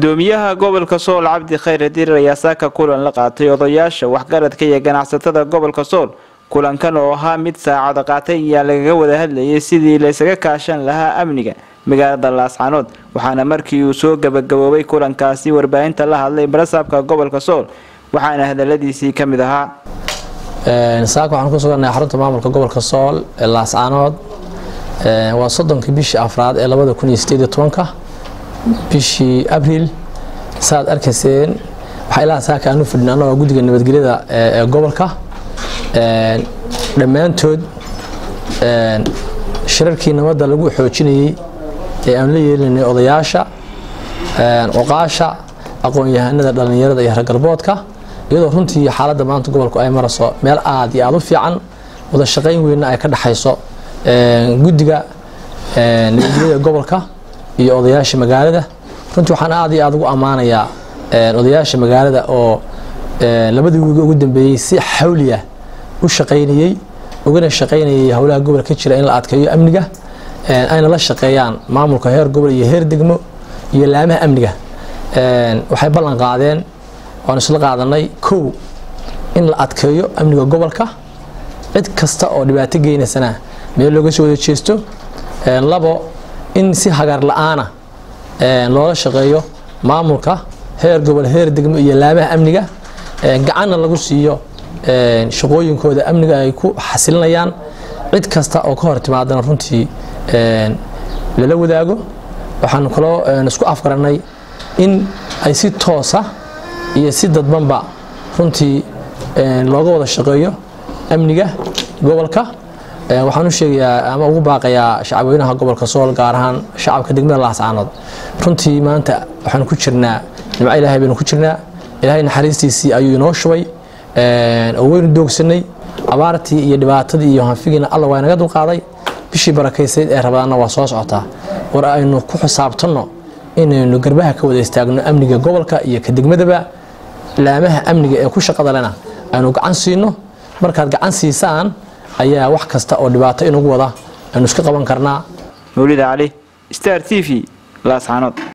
gudoomiyaha gobolka sool cabdi khayre dirir ayaa saaka kulan la qaatay odayaasha waxgaradka iyo ganacsatada gobolka sool kulankan oo ahaa mid saacada qaatay ayaa lagaga wada hadlayay sidii laysaga kaashan lahaa amniga magaalada laascanood waxaana markii uu soo gabagaboobay kulankaasi warbaahinta la hadlay barasaabka gobolka sool waxaana hadaladiisii ka mid ahaa saaka waxaan ku sugannahay xarunta maamulka gobolka sool ee laascanood waa soddonkii bishii afraad ee labada kun iyo sideed iyo tobanka bishii abriil saaad arkayseen waxaa ilaa saaka aanu fidhin annagoo guddiga nabadgelyada ee gobolka dhammaantood shirarkii nabadda lagu xoojinayey ee aan la yeelinay odayaasha cuqaasha aqoon-yahanada dhallinyarada iyo hargalboodka iyadoo runtii xaaladda maanta gobolku ay marayso meel aad iyo aada u fiican wada shaqayn weynna ay ka dhexayso guddiga nabadgelyada gobolka iyo odayaasha magaalada runtii waxaan aad iyo aada ugu ammaanayaa odayaasha magaalada oo labadii wiiga ugu dambeeyey si xawliya u shaqaynayey ugana shaqaynayay howlaha gobolka ka jira in la adkeeyo amniga ayna la shaqeeyaan maamulka heer gobol iyo heer degmo iyo laamaha amniga waxay ballan qaadeen waanu isla qaadanay kow in la adkeeyo amniga gobolka cid kasta oo dhibaato geynaysana meel looga soo wada jeesto labo in si hagaar la-aana loola shaqeeyo maamulka heer gobol heer degmo iyo laamaha amniga gacanna lagu siiyo shaqooyinkooda amniga ay ku xasilinayaan cid kasta oo ka hor timaadana runtii lala wadaago waxaanu kaloo isku afgaranay in ay si toosa iyo si dadbanba runtii looga wada shaqeeyo amniga gobolka waxaan u sheegayaa ama ugu baaqayaa shacabweynaha gobolka sool gaar ahaan shacabka degmada laascaanood runtii maanta waxaanu ku jirnaa nimco ilaahay baynu ku jirnaa ilaahay naxariistiisii ayuu inoo shubay oo weynu doogsanay abaartii iyo dhibaatadii iyo hanfigiina alla waa inaga dulqaaday bishii barakaysayd ee rabadaanna waa soo socotaa war aynu ku xisaabtanno inaynu garbaha ka wada istaagno amniga gobolka iyo ka degmadaba laamaha amniga ee ku shaqada lena aynu gacan siino markaad gacan siisaan ayaa wax kasta oo dhibaato inugu wada aynu iska qaban karnaa mawlida cali star t v laascanood